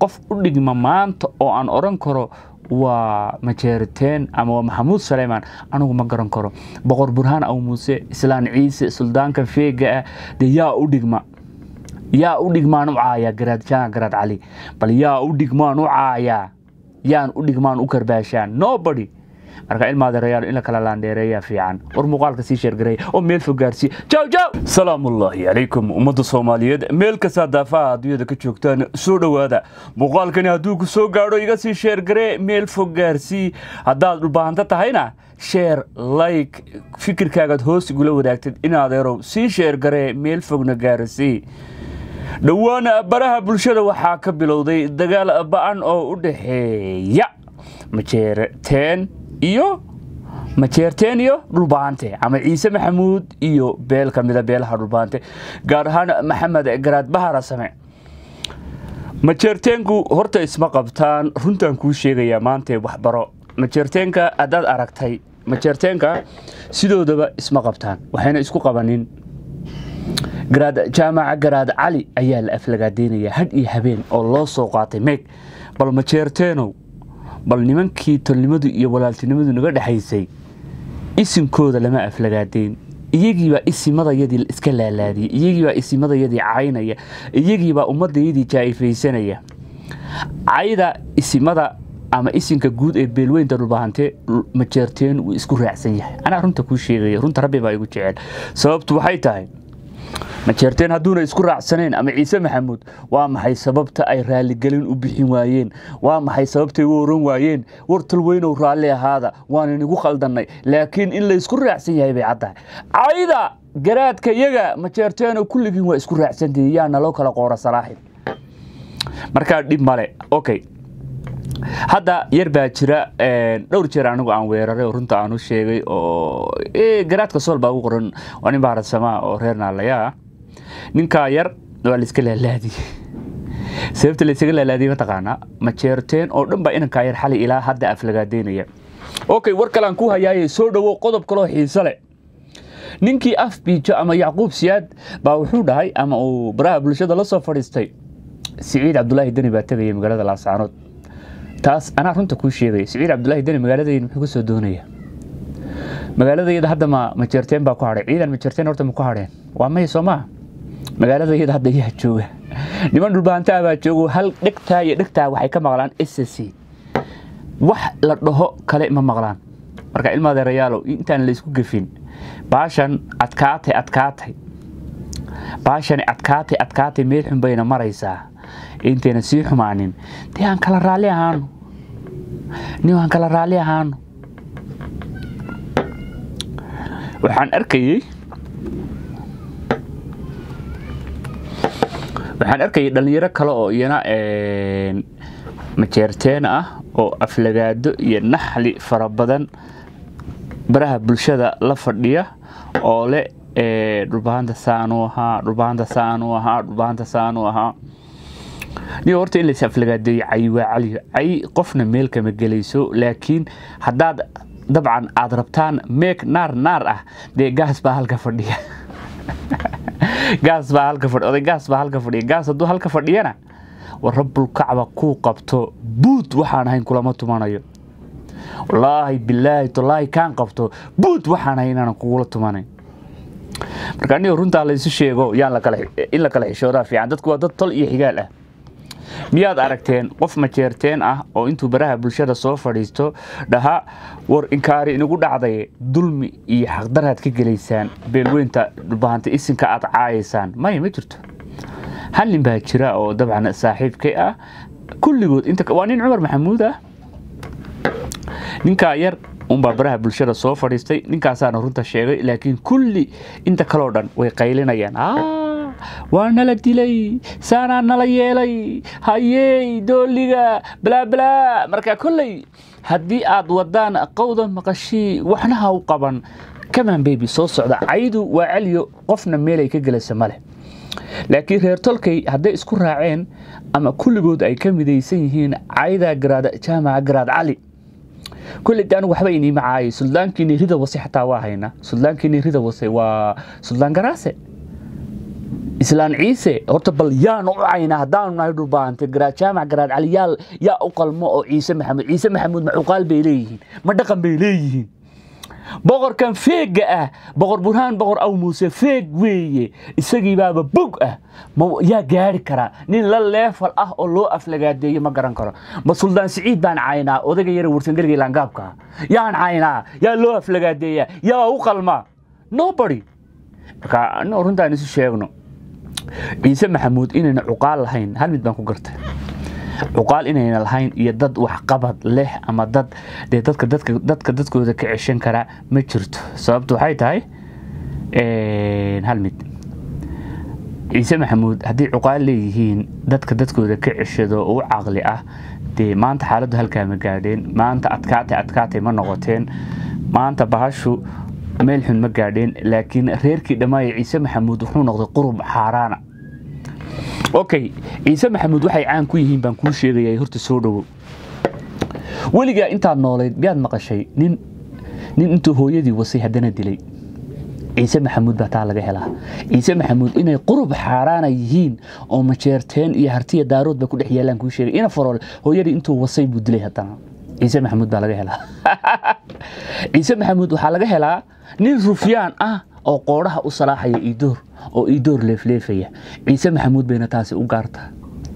qof u dhigma maanta oo aan odhan karo waa majeeriteen ama waa maxamuud saleymaan anigu ma garan karo boqor burhaan aw muuse islaan ciise suldaanka feega ah dee yaa u dhigma yaa u dhigmaan u caaya garaad jaan garaad cali bal yaa u dhigmaan u caayaa yaan u dhigmaan u karbaashaan nobody marka ilmaadeerayaal in la kala laandheereeyaa fiican war muuqaalka sii sheergareeya oo meel fog gaarsiiya jaw jaw salaamullaahi calaykum ummadda soomaaliyeed meel kastaa daafaha adduunyada ka joogtaan soo dhowaada muuqaalkani hadduu ku soo gaadho iga sii sheergaree meel fog gaarsii haddaad dhulbaahanta tahayna sheer like fikirkaagaad hoos igula wadaagtid inaadeerow sii sheergaree meel fogna gaarsii dhowaan baraha bulshada waxaa ka bilowday dagaal ba'an oo u dhaxeeya majeerteen iyo majeerteen iyo dhulbaante ama ciise maxamuud iyo beel ka mida beelaha dhulbaante gaar ahaan maxamed garaad bahara same majeerteenku horta isma qabtaan runtaan kuu sheegayaa maantee waxbaro majeerteenka haddaad aragtay majeerteenka sidoodaba isma qabtaan waxayna isku qabanin garaad jaamaca garaad cali ayaa la aflagaadeynayaa hadh iyo habeen oo loo soo qaatay meeg bal majeerteenow bal nimankii tolnimadu iyo walaaltinimadu naga dhexaysay isinkooda lama aflagaadeyn iyagiibaa isimadayadii iska laalaadiyay iyagiibaa isimadayadii caynaya iyagiibaa ummadayadii jaa'ifaysanaya cayda isimada ama isinka guud ee beelweynta dhulbahante majeerteen wuu isku raacsan yahay anaa runta kuu sheegaya runta rabbi baa igu jecel sababtu waxay tahay majeerteen hadduuna isku raacsanayn ama ciise maxamuud waa maxay sababta ay raaligelin u bixin waayeen waa maxay sababtay u oran waayeen war talweynow raalli ahaada waan inigu khaldannay laakiin in laysku raacsan yahay bay caddahay cayda garaadka yaga majeerteeno kulligiin waa isku raacsantihi yaa naloo kala qoora salaaxin markaa dhib male okay hadda yar baa jira dhowr jeer anigu aan weeraray oo runta aan u sheegay oo garaadka sool baa ugu qoran waa nin baarasamaa oo reer naalayaa ninkaa yar waa layska laalaadiyey sababta laysaga laalaadiyey mataqaanaa majeerteen oo dhan baa inankaa yar xali ilaa hadda aflagaadeynaya okay war kalean ku hayaayay soo dhowo qodob kaloo xiise leh ninkii af biijo ama yacquub siyaad baa wuxuu dhahay ama uu baraha bulshada la soo fadhiistay siciid cabdulaahi deni baa tegaya magaalada laascaanood taas anaa runta kuu sheegaya siciid cabdulaahi deni magaaladayda muxuu ka soo doonaya magaaladayada hadda ma majeerteen baa ku hadhay ciidan majeerteen horta ma ku hadheen waa may soo maa magaaladayada hadda yaa jooga niman dhulbahantaa baa joogo hal dhegtaa iyo dhegtaa waxay ka maqlaan s c wax la dhaho kale ma maqlaan marka ilmaadeerayaalow intaan laysku gefin baashan adkaatay adkaatay baashani adkaatay adkaatay meel xun bayna maraysaa intayna sii xumaanin dee aan kala raalli ahaano nin aan kala raalli ahaano waxaan arkayey waxaan arkayay dhallinyaro kale oo iyana majeerteen ah oo aflagaado iyo naxli fara badan baraha bulshada la fadhiya oo le dhulbahanta saanuu ahaa dhulbahanta saanuu ahaa dhulbahanta saanuu ahaa niyo horta in lays aflagaadeeyo cay waa cali cay qofna meel kama gelayso laakiin haddaad dabcan aad rabtaan meeg naar naar ah dee gaas baa halka fadhiya gaas baa halka fadhiya oday gaas baa halka fadhiya gaas hadduu halka fadhiyana war rabbulkacba kuu qabto buud waxaan ahayn kulama tumanayo wallaahi bilaahi tallaahi kaan qabto buud waxaan ahayn inaanan kugula tumanayn marka aniga runtaa laysu sheego yaan in la kala xishoodaa fiican dadku waa dad tol iyo xigaal ah miyaad aragteen qof majeerteen ah oo intuu baraha bulshada soo fadhiisto dhaha war inkaari inagu dhacday dulmi iyo xaqdaraad ka gelaysaan beelweynta dhulbahanta isinka aad caayaysaan maya ma jirto hal nin baa jira oo dabcan saaxiibkay ah kulligood waa nin cumar maxamuud ah ninkaa yar unbaa baraha bulshada soo fadhiistay ninkaasaana runta sheegay laakiin kulli inta kaleo dhan way qaylinayaan waa nala dilay saanaa nala yeelay hayey dooliga balaabalaa marka kolley haddii aad wadaan qowda maqashii waxna ha u qaban kamaan bebi soo socda caydu waa celiyo qofna meelay ka gelayso maleh laakiin reer tolkay hadday isku raaceen ama kulligood ay ka midaysan yihiin cayda garaad jaamaca garaad cali kulli de anigu waxba iniima caayay suldaankiini rida wase xataa waa haynaa suldaankiini rida wase waa suldaan garaase islaan ciise horta bal yaanu u caynaa haddaanu nahay dhulbaante garaad jaamac garaad cali yaa yaa u qalmo oo ciise maxamuud ciise maxamuud ma cuqaal bay leeyihiin ma dhaqan bay leeyihiin boqorkan feegga ah boqor burhaan boqor aw muuse feeg weeye isagiibaaba bog ah yaa gaari karaa nin la leefal ah oo loo aflagaadeeyo ma garan karo ma suldaan siciid baan caynaa odayga yara warsangelga laangaabka yaan caynaa yaa loo aflagaadeeyaa yaa u qalmaa nobody marka anoo runtaan isu sheegno ciise maxamuud inayna cuqaal lahayn hal mid baan ku gartay cuqaal inayna lahayn iyo dad waxqabad leh ama dad dee dadka dadka dadka dadkooda ka ceshan karaa ma jirto sababtu waxay tahay hal mid ciise maxamuud haddii cuqaal leeyihiin dadka dadkooda ka ceshado oo u caqli ah dee maanta xaaladdu halkaa ma gaadheen maanta adkaatay adkaatay ma noqoteen maanta bahashu meel xun ma gaadheen laakiin reerkii dhammaaya ciise maxamuud wuxuu noqday qurub xaaraana okay ciise maxamuud waxay caan ku yihiin baan kuu sheegaya horta soo dhowow weligaa intaad noolayd miyaad maqashay nin nin intuu hooyadii wasay haddana dilay ciise maxamuud baa taa laga helaa ciise maxamuud inay qurub xaaraana yihiin oo majeerteen iyo hartiya daarood ba ku dhex yaalaan kuu sheegay ina farool hooyadii intuu wasay buu dilay haddana ciise maxamuud baa laga helaa ciise maxamuud waxaa laga helaa nin rufyaan ah oo qoodhaha u salaaxaya iidoor oo iidoor leefleefaya ciise maxamuud bayna taasi u gaartaa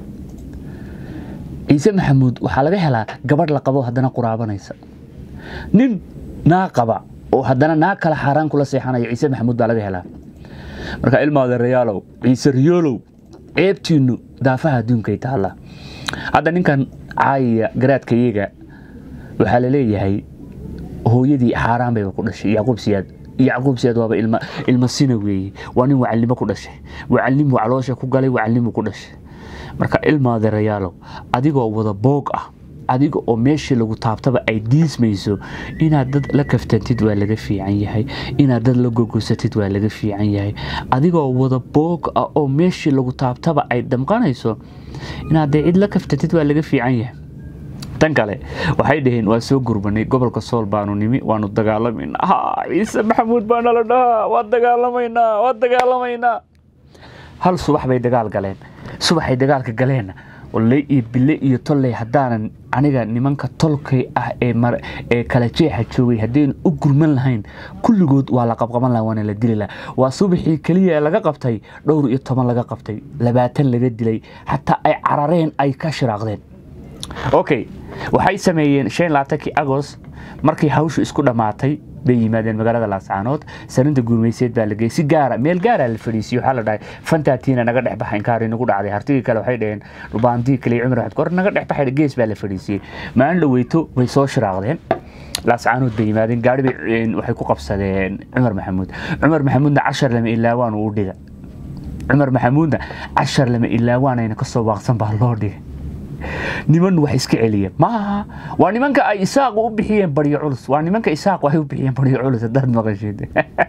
ciise maxamuud waxaa laga helaa gabadh la qabo haddana quraabanaysa nin naa qaba oo haddana naa kala xaaraan kula seexanaya ciise maxamuud baa laga helaa marka ilmaada rayaalow ciise riyoolow ceebtiinnu daafaha adduunkay taallaa hadda ninkan caayaya garaadkayaga waxaa la leeyahay hooyadii xaaraan bayba ku dhashay yacquub siyaad yacquub siyaad waaba ilma ilma sina weeye waa nin wacalnimo ku dhashay wacalnimuu caloosha ku galay wacalnimuu ku dhashay marka ilmaade rayaalow adigoo wada boog ah adiga oo meeshii lagu taabtaba ay diismayso inaad dad la kaftantid waa laga fiican yahay inaad dad la gogosatid waa laga fiican yahay adigoo wada boog ah oo meeshii lagu taabtaba ay damqanayso inaad dee cid la kaftantid waa laga fiican yahay tan kale waxay dhaheen waa soo gurbanay gobolka sool baanu nimi waanu dagaalamayna ha ciise maxamuud baa nala dhahaa waa dagaalamaynaa waa dagaalamaynaa hal subax bay dagaal galeen subaxay dagaalka galeenna walley iyo bille iyo tolley haddaanan aniga nimanka tolkay ah ee kala jeexa joogay haddaynu u gurman lahayn kulligood waa la qabqaban laha waana la dili laha waa subaxii keliya ee laga qabtay dhowr iyo toban laga qabtay labaatan laga dilay xataa ay carareen ay ka shiraaqdeen okay waxay sameeyeen shan labaatankii agost markii hawshu isku dhammaatay bay yimaadeen magaalada laascaanood sarinta guumayseed baa la geeyey si gaara meel gaaraa la fadhiisiyey waxaa la dhahay fantaatiina naga dhex baxa inkaari nagu dhacday hartigii kale waxay dhaheen dhubaantii kale cumar axmed kor naga dhex baxay gees baa la fadhiisiyey maalin dhaweyto way soo shiraaqdeen laascaanood bay yimaadeen gaari bay waxay ku qabsadeen cumar maxamuud cumar maxamuudna cashar lama ilaawaan uu dhiga cumar maxamuudna cashar lama ilaawaanayna kasoo waaqsan baa loo dhigay niman wax iska celiya maaha waa nimanka ay isaaqu u bixiyeen baryo culus waa nimanka isaaq waxay u bixiyeen baryo culus haddaad maqashid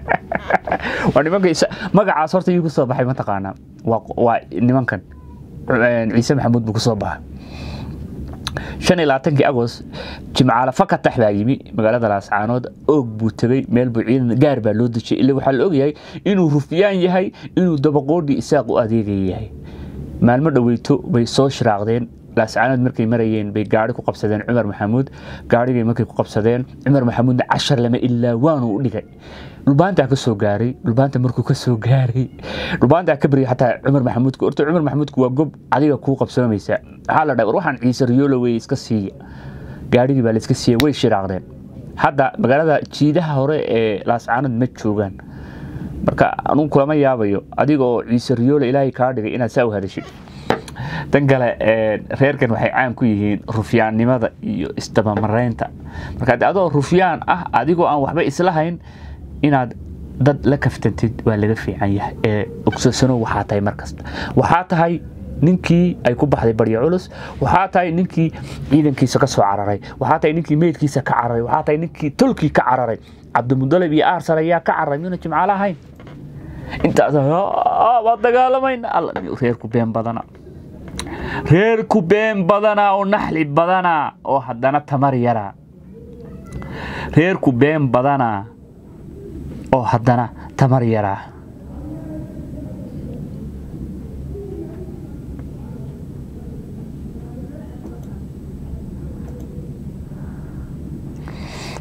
waa nimanka magacaas horta iyu kusoo baxay mataqaanaa waa nimankan ciise maxamuud buu kusoo baxay shan iyo labaatankii agost jimcaale fakatax baa yimi magaalada laascaanood oog buu tegey meel buu ciidan gaar baa loo dejiyay ila waxaa la ogyahay inuu rufyaan yahay inuu dabaqoodhii isaaq u adeegaya yahay maalmo dhoweyto bay soo shiraaqdeen laascaanood markay marayeen bay gaari ku qabsadeen cumar maxamuud gaarigay markay ku qabsadeen cumar maxamuudna cashar lama ilaa waanuu u dhigay dhulbaantaa ka soo gaaray dhulbaanta markuu ka soo gaaray dhulbaantaa ka baryay xataa cumar maxamuudka horta cumar maxamuudku waa gob adiga kuu qabsoomaysa waxaa la dhahay war waxaan ciise riyoolo wey iska siiya gaarigii baa la iska siiya way shiraaqdeen hadda magaalada jiidaha hore ee laascaanood ma joogaan marka anugu kulama yaabayo adiga oo ciise riyoolo ilaahay kaa dhigay inaad saa u hadashid tan kale reerkan waxay caan ku yihiin rufyaannimada iyo isdabamaraynta marka adoo rufyaan ah adigoo aan waxba islahayn inaad dad la kaftantid waa laga fiican yahay ee ogsasano waxaa tahay markasta waxaa tahay ninkii ay ku baxday baryo culus waxaa tahay ninkii ciidankiisa ka soo cararay waxaa tahay ninkii meydkiisa ka cararay waxaa tahay ninkii tolkii ka cararay cabdimudalib iyo aarsal ayaa ka cararay miyuna jimcaale ahayn intaas waa dagaalamayna reerku been badana reerku been badanaa oo naxli badanaa oo haddana tamar yaraa reerku been badanaa oo haddana tamar yaraa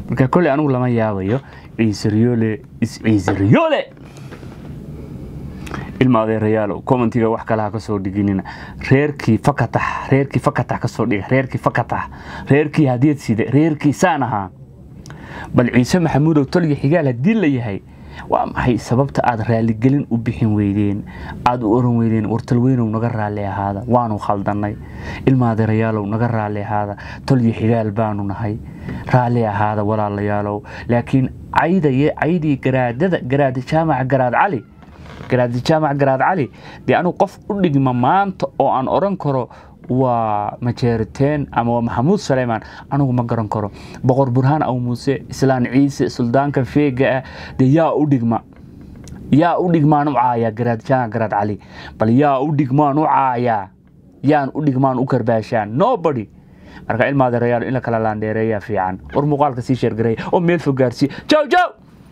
marka kolley anigu lama yaabayo ciisaryoole is ciisaryoole ilma adeerayaalow commentiga wax kalaha ka soo dhiginina reerkii fakatax reerkii fakatax ka soo dhiga reerkii fakatax reerkii hadiyad side reerkii saan ahaa bal ciise maxamuudow tolyo xigaal haddii la yahay waa maxay sababta aad raaligelin u bixin weydeen aad u oran weydeen wartalweynow naga raalli ahaada waanu khaldannay ilma adeerayaalow naga raalli ahaada tolyo xigaal baanu nahay raalli ahaada walaalayaalow laakiin caydaye caydii garaadada garaad jaamaca garaad cali garaadi jaamac garaad cali dee anugu qof u dhigma maanta oo aan oran karo waa majeeriteen ama waa maxamuud saleymaan anigu ma garan karo boqor burhaan aw muuse islaan ciise suldaanka feega ah dee yaa u dhigma yaa u dhigmaan u caayaa garaad jaamac garaad cali bal yaa u dhigmaan u caayaa yaan u dhigmaan u karbaashaan nobody marka ilmaadeerayaal in la kala laandheereeyaa fiican war muuqaalka sii sheergareeya oo meel fog gaarsiiya jaw jaw